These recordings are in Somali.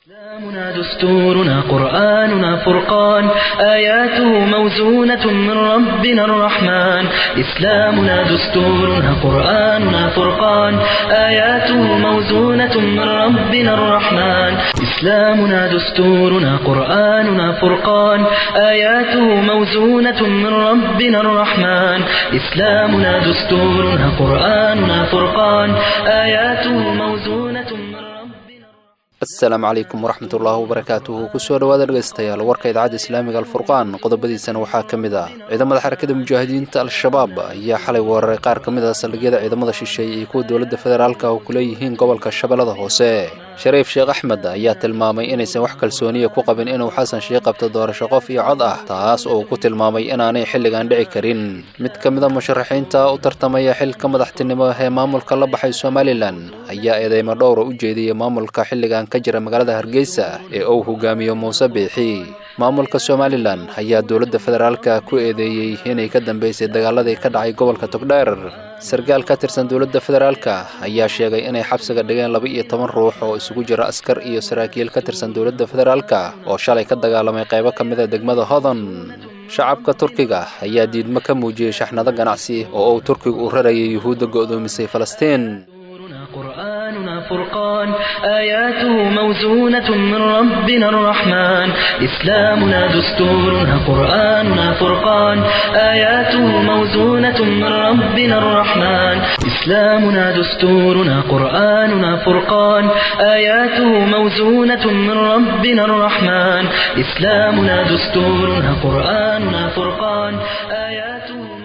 إسلامنا دستورنا قرآننا فرقان آياته موزونة من ربنا الرحمن إسلامنا دستورنا قرآننا فرقان آياته موزونة من ربنا الرحمن إسلامنا دستورنا قرآننا فرقان آياته موزونة من ربنا الرحمن إسلامنا دستورنا قرآننا فرقان آياته موزونة من ربنا asalaamu calaykum waraxmatullaahi wabarakaatuhu kusoo dhowaada dhegaystayaal warka idaacadda islaamiga alfurqaan qodobadiisana waxaa ka mid ah ciidamada xarakada mujaahidiinta al-shabaab ayaa xalay weeraray qaar ka mid ah saldhigyada ciidamada shisheeye iyo kuwa dowladda federaalka oo ku leeyihiin gobolka shabeellada hoose shariif sheekh axmed ayaa tilmaamay inaysan wax kalsooniya ku qabin inuu xasan sheikh qabto doorasho qof iyo cod ah taas oo uu ku tilmaamay inaanay xilligan dhici karin mid ka mid a musharaxiinta u tartamaya xilka madaxtinimo ee maamulka la baxay somalilan ayaa eedeymo dhowra u jeediyey maamulka xilligan ka jira magaalada hargeysa ee uu hogaamiyo muuse biixi maamulka somalilan ayaa dowladda federaalka ku eedeeyey inay ka dambeysay dagaaladii ka dhacay gobolka togdheer sarkaal ka tirsan dowladda federaalka ayaa sheegay inay xabsiga dhigeen laba iyo toban ruux oo isugu jira askar iyo saraakiil ka tirsan dowladda federaalka oo shalay ka dagaalamay qaybo ka mid a degmada hodon shacabka turkiga ayaa diidmo ka muujiyey shaxnado ganacsi oo uu turkigu u rarayay yuhuudda go'doomisay falastiin قرآننا فرقان آياته موزونة من ربنا الرحمن إسلامنا دستورنا قرآننا فرقان آياته موزونة من ربنا الرحمن إسلامنا دستورنا قرآننا فرقان آياته موزونة من ربنا الرحمن إسلامنا دستورنا قرآننا فرقان آياته موزونة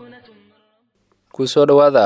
kusoo dhowaada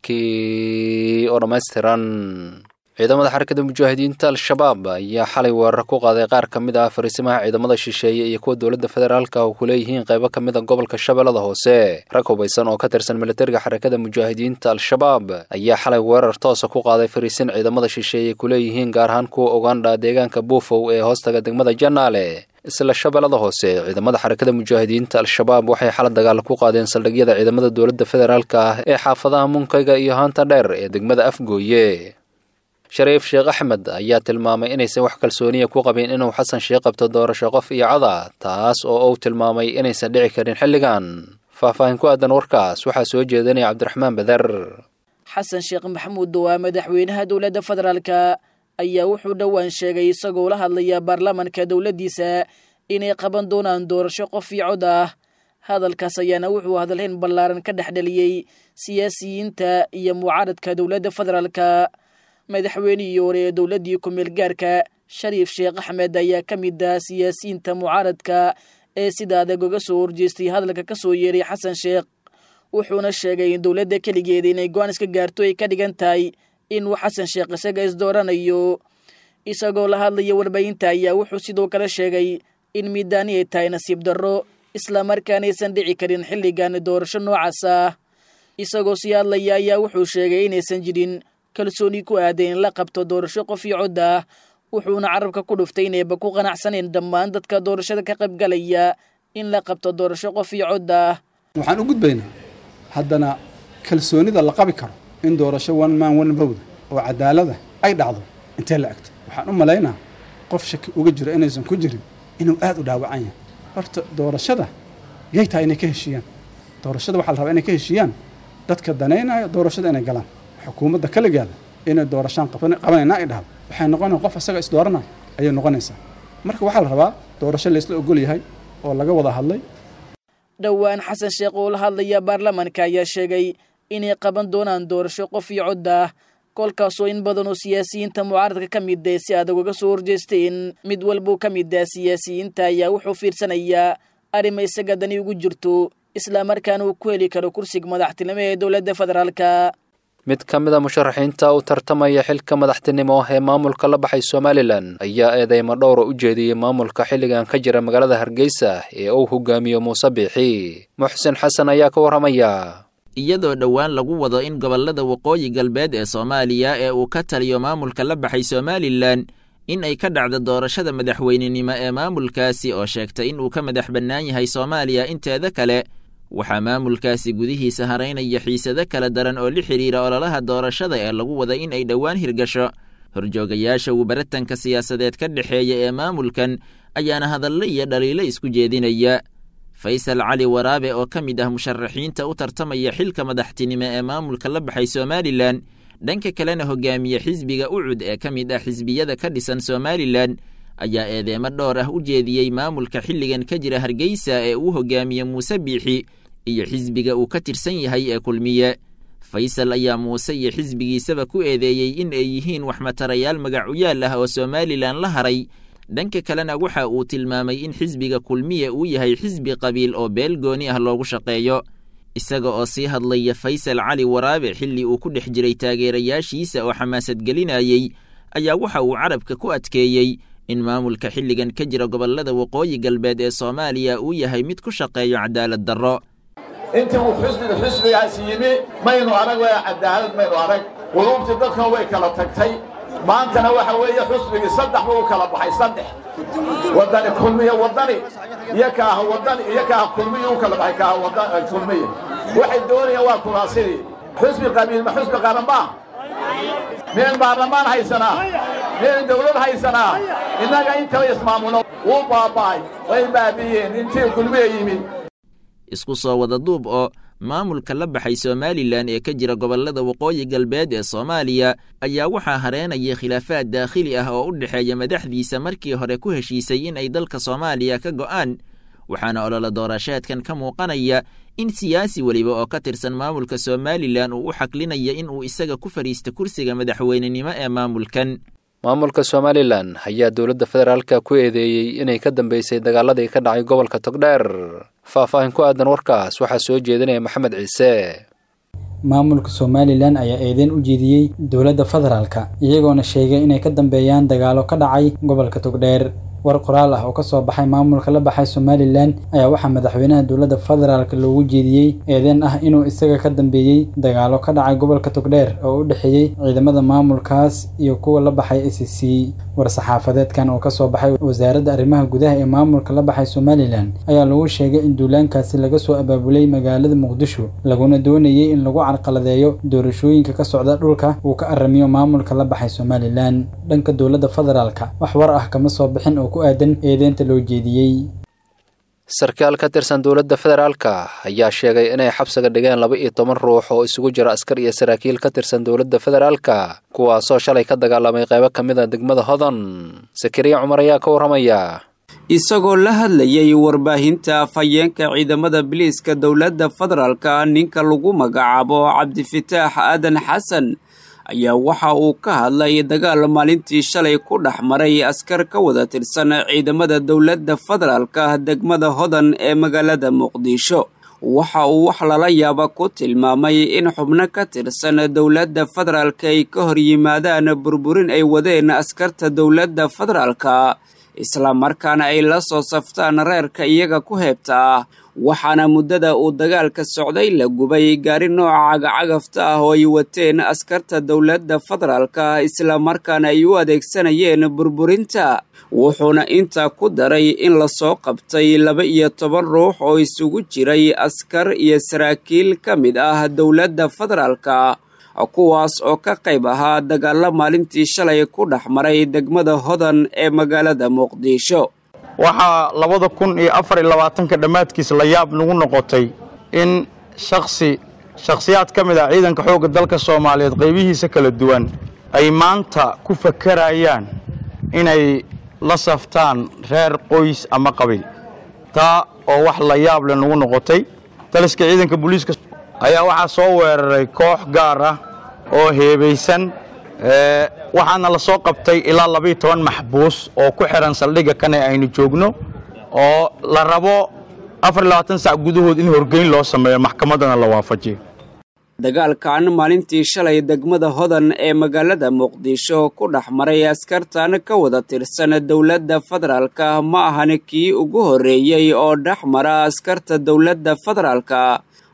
warkii oo dhammaystiran ciidamada xarakada mujaahidiinta al-shabaab ayaa xalay weerar ku qaaday qaar ka mid ah fariisimaha ciidamada shisheeye iyo kuwa dowladda federaalka oo ku leeyihiin qaybo ka mid a gobolka shabeellada hoose rag hubaysan oo ka tirsan militariga xarakada mujaahidiinta al-shabaab ayaa xalay weerar toosa ku qaaday fariisin ciidamada shisheeye ku leeyihiin gaar ahaan kuwa ugandha deegaanka buufow ee hoostaga degmada janaale isla shabeellada hoose ciidamada xarakada mujaahidiinta al-shabaab waxay xala dagaal ku qaadeen saldhigyada ciidamada dowladda federaalka ah ee xaafadaha munkayga iyo haanta dheer ee degmada afgooye shariif sheekh axmed ayaa tilmaamay inaysan wax kalsooniya ku qabin inuu xasan sheikh qabto doorasho qof iyo cada taas oo uu tilmaamay inaysan dhici karin xilligan faahfaahin ku aadan warkaas waxaa soo jeedinaya cabdiraxmaan bader xasan sheekh maxamuud waa madaxweynaha dowladda federaalka ayaa wuxuu dhowaan sheegay isagoo la hadlaya baarlamaanka dowladdiisa inay qaban doonaan doorasho qof iyo cod ah hadalkaas ayaana wuxuu hadalhayn ballaaran ka dhex dheliyey siyaasiyiinta iyo mucaaradka dowladda federaalka madaxweynihii hore ee dowladdii ku-meel gaarka shariif sheekh axmed ayaa ka mid ah siyaasiyiinta mucaaradka ee sida adag uga soo horjeestay hadalka ka soo yeeray xasan sheekh wuxuuna sheegay in dowladda keligeeda inay go-aan iska gaarto ay ka dhigan tahay inuu xasan sheekh isaga isdooranayo isagoo la hadlaya warbaahinta ayaa wuxuu sidoo kale sheegay in miidaani ay tahay nasiib darro islamarkaanaysan dhici karin xilligan doorasho noocaas ah isagoo sii hadlaya ayaa wuxuu sheegay inaysan jirin kalsooni ku aaday in la qabto doorasho qof iyo cod ah wuxuuna carabka ku dhuftay inayba ku qanacsaneen dhammaan dadka doorashada ka qaybgalaya in la qabto doorasho qof iyo cod ah waxaan u gudbaynaa haddana kalsoonida la qabi karo in doorasho one man one vote oo cadaalada ay dhacdo intee la egto waxaan u malaynaa qof shaki uga jiro inaysan ku jirin inuu aada u dhaawacan yahay horta doorashada yay tahay inay ka heshiiyaan doorashada waxaa la rabaa inay ka heshiiyaan dadka danaynaya doorashada inay galaan xukuumadda kaligeeda inay doorashaan qabanayna ay dhahdo waxay noqonaya qof asaga isdooranaya ayay noqonaysaa marka waxaa la rabaa doorasho laysla ogol yahay oo laga wada hadlay dhowaan xasan sheekh oo la hadlaya baarlamaanka ayaa sheegay inay qaban doonaan doorasho qof iyo cod ah kolkaasoo in badan oo siyaasiyiinta mucaaradka ka mid ah si adag uga soo horjeesteen mid walbuu ka mid ah siyaasiyiinta ayaa wuxuu fiirsanayaa arrima isaga dani ugu jirto islamarkaana uu ku heli karo kursiga madaxtinimo ee dowladda federaalka mid ka mid a musharaxiinta u tartamaya xilka madaxtinimo ee maamulka la baxay somalilan ayaa eedeymo dhowra u jeediyey maamulka xilligan ka jira magaalada hargeysa ee uu hogaamiyo muuse biixi muxsin xasan ayaa ka warramaya iyadoo dhowaan lagu wado in gobollada waqooyi galbeed ee soomaaliya ee uu ka taliyo maamulka la baxay somalilan in ay ka dhacdo doorashada madaxweynenimo ee maamulkaasi oo sheegtay in uu ka madax bannaan yahay soomaaliya inteeda kale waxaa maamulkaasi gudihiisa haraynaya xiisado kala daran oo la xidhiira ololaha doorashada ee lagu wada in ay dhowaan hirgasho horjoogayaasha uu baratanka siyaasadeed ka dhexeeya ee maamulkan ayaana hadallo iyo dhaliilo isku jeedinaya faysal cali waraabe oo ka mid ah musharaxiinta u tartamaya xilka madaxtinimo ee maamulka la baxay somalilan dhanka kalena hogaamiye xisbiga ucud ee ka mid ah xisbiyada ka dhisan somalilan ayaa eedeemo dhowr ah u jeediyey maamulka xilligan ka jira hargeysa ee uu hogaamiye muuse biixi iyo xisbiga uu ka tirsan yahay ee kulmiye faysal ayaa muuse iyo xisbigiisaba ku eedeeyey in ay yihiin waxmatarayaal magacuyaal ah oo somalilan la haray dhanka kalena waxa uu tilmaamay in xisbiga kulmiye uu yahay xisbi qabiil oo beel gooni ah loogu shaqeeyo isaga oo sii hadlaya faysal cali waraabe xilli uu ku dhex jiray taageerayaashiisa oo xamaasad gelinayey ayaa waxa uu carabka ku adkeeyey in maamulka xilligan ka jira gobollada waqooyi galbeed ee soomaaliya uu yahay mid ku shaqeeyo cadaalad darro intii uu xusbiga xusbigaasi yimi maynu arag waa cadaalad maynu arag quluubtii dadkan way kala tagtay maantana waxa weeye xusbigii saddex buu u kala baxay saddex waddani kulmiye waddani iyo kaaha waddani iyo kaaha kulmiye u kala baxay kaaha wadan kulmiye waxay doonayaan waa kuraasidii xusbi qabiil ma xusbi qaran maa miyaynu baarlamaan haysanaa miyaynu dawlad haysanaa innaga intaba ismaamulo wuu baaba'ay way baabi'iyeen intii kulmiye yimid isku soo wada duub oo maamulka la baxay somalilan ee ka jira gobollada waqooyi galbeed ee soomaaliya ayaa waxaa hareenaya khilaafaad daakhili ah oo u dhexeeya madaxdiisa markii hore ku heshiisay in ay dalka soomaaliya ka go'aan waxaana ololo doorasheedkan ka muuqanaya in siyaasi weliba oo ka tirsan maamulka somalilan uu u xaqlinaya in uu isaga ku fadhiista kursiga madaxweynenimo ee maamulkan maamulka somalilan ayaa dowladda federaalka ku eedeeyey inay ka dambeysay dagaaladii ka dhacay gobolka togdheer faahfaahin ku aadan warkaas waxaa soo jeedinaya maxamed ciise maamulka somalilan ayaa eedeyn u jeediyey dowladda federaalka iyagoona sheegay inay ka dambeeyaan dagaalo ka dhacay gobolka togdheer war qoraal ah oo ka soo baxay maamulka la baxay somalilan ayaa waxaa madaxweynaha dowladda federaalk loogu jeediyey eedeen ah inuu isaga ka dambeeyey dagaalo ka dhacay gobolka togdheer oo u dhexeeyey ciidamada maamulkaas iyo kuwa la baxay a c c war-saxaafadeedkan oo kasoo baxay wasaaradda arrimaha gudaha ee maamulka la baxay somalilan ayaa lagu sheegay in duulaankaasi laga soo abaabulay magaalada muqdisho laguna doonayey in lagu carqaladeeyo doorashooyinka ka socda dhulka uu ka aramiyo maamulka la baxay somalilan dhanka dowladda federaalka wax war ah kama soo bixin oo ku aadan eedeynta loo jeediyey sarkaal ka tirsan dowladda federaalka ayaa sheegay inay xabsiga dhigeen laba iyo toban ruux oo isugu jira askar iyo saraakiil ka tirsan dowladda federaalka kuwaasoo shalay ka dagaalamay qaybo ka mid a degmada hodon sakariya cumar ayaa ka warramaya isagoo la hadlayay warbaahinta afhayeenka ciidamada biliiska dowladda federaalka ninka lagu magacaabo cabdifataax aadan xasan ayaa waxa uu ka hadlay dagaal maalintii shalay ku dhex maray askar ka wada tirsan ciidamada dowladda federaalka degmada hodan ee magaalada muqdisho waxa uu wax lala yaaba ku tilmaamay in xubno ka tirsan dowladda federaalka ay ka hor yimaadaan burburin ay wadeen askarta dowladda federaalka islamarkaana ay la soo saftaan reerka iyaga ku heebta ah waxaana muddada uu dagaalka socday la gubay gaari nooca cagacagafta ah oo ay wateen askarta dowladda federaalka islamarkaana ay u adeegsanayeen burburinta wuxuuna intaa ku daray in lasoo qabtay laba iyo toban ruux oo isugu jiray askar iyo saraakiil ka mid ah dowladda federaalka kuwaas oo ka qayb ahaa dagaalo maalintii shalay ku dhex maray degmada hodan ee magaalada muqdisho waxaa labada kun iyo afar iyo labaatanka dhammaadkiis la yaab nagu noqotay in shaksi shakhsiyaad ka mid ah ciidanka xoogga dalka soomaaliyeed qaybihiisa kala duwan ay maanta ku fakarayaan inay la saftaan reer qoys ama qabiil taa oo wax la yaab le nagu noqotay taliska ciidanka booliiska ayaa waxaa soo weeraray koox gaar ah oo heebaysan waxaana la soo qabtay ilaa labiiyo toban maxbuus oo ku xidhan saldhigga kane aynu joogno oo la rabo afar iyo labaatan sac gudahood in horgeyn loo sameeyo maxkamaddana la waafajiyo dagaalkan maalintii shalay degmada hodan ee magaalada muqdisho ku dhex maray askartan ka wada tirsan dowladda federaalka ma ahan kii ugu horreeyey oo dhex mara askarta dowladda federaalka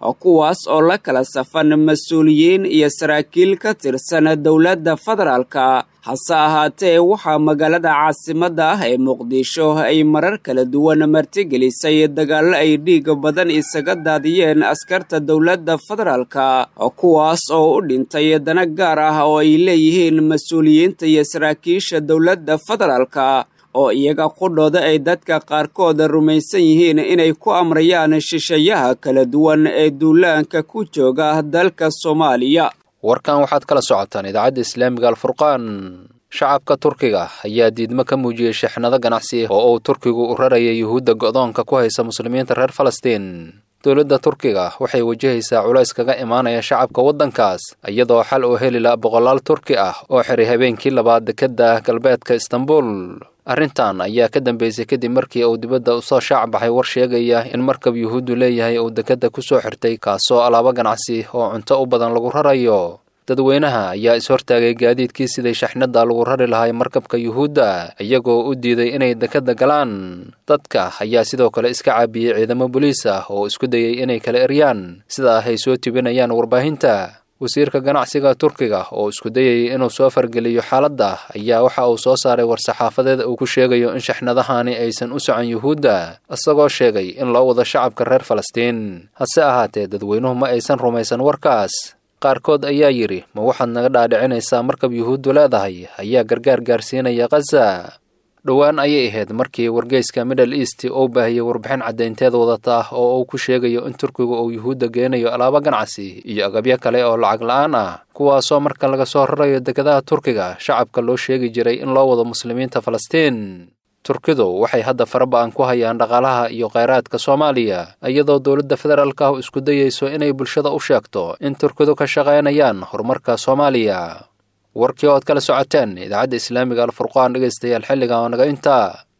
kuwaas oo la kala safan mas-uuliyiin iyo saraakiil ka tirsan dowladda federaalka hase ahaatee waxaa magaalada caasimadda ah ee muqdisho ay marar kala duwan martigelisay dagaallo ay dhiig badan isaga daadiyeen askarta dowladda federaalka kuwaas oo u dhintay dana gaar ah oo ay leeyihiin mas-uuliyiinta iyo saraakiisha dowladda federaalka oo iyaga qudhooda ay dadka qaarkood rumaysan yihiin inay ku amrayaan shisheeyaha kala duwan ee duulaanka ku jooga dalka soomaaliya warkan waxaad kala socotaan idaacadda islaamiga alfurqaan shacabka turkiga ayaa diidmo ka muujiyey shixnado ganacsi oo uu turkigu u raraya yuhuudda go'doonka ku haysa muslimiinta reer falastiin dowladda turkiga waxay wajahaysaa culays kaga imaanaya shacabka waddankaas iyadoo xal uu heli la boqolaal turki ah oo xiray habeenkii labaad dekedda galbeedka istanbul arrintan ayaa ka dambeysay kadib markii uu dibadda usoo shaac baxay war sheegaya in markab yuhuuddu leeyahay uu dekedda ku soo xirtay kaasoo alaabo ganacsi oo cunto u badan lagu rarayo dadweynaha ayaa is-hortaagay gaadiidkii siday shaxnadda lagu rari lahay markabka yuhuudda iyagoo u diiday inay dekedda galaan dadka ayaa sidoo kale iska caabiyey ciidamo boliis ah oo isku dayay inay kala eryaan sida ah ay soo tibinayaan warbaahinta wasiirka ganacsiga turkiga oo isku dayayay inuu soo fargeliyo xaaladda ayaa waxa uu soo saaray war-saxaafadeed uu ku sheegayo in shaxnadahani aysan u socon yuhuudda isagoo sheegay in loo wado shacabka reer falastiin hase ahaatee dadweynuhu ma aysan rumaysan warkaas qaarkood ayaa yidhi ma waxaad naga dhaadhicinaysaa markab yuhuuddu leedahay ayaa gargaar gaarsiinaya khaza dhowaan ayay ahayd markii wargeyska middle east uu baahiyey warbixin caddaynteed wadata ah oo uu ku sheegayo in turkigu uu yuhuudda geenayo alaabo ganacsi iyo agabyo kale oo lacag la-aan ah kuwaasoo marka laga soo rarayo dekedaha turkiga shacabka loo sheegi jiray in loo wado muslimiinta falastiin turkidu waxay hadda faraba-an ku hayaan dhaqaalaha iyo kheyraadka soomaaliya iyadoo dowladda federaalka ah isku dayayso inay bulshada u sheegto in turkidu ka shaqaynayaan horumarka soomaaliya warkii ood kala socoteen idaacadda islaamiga alfurqaan dhegaystayaal xilligan oo naga intaa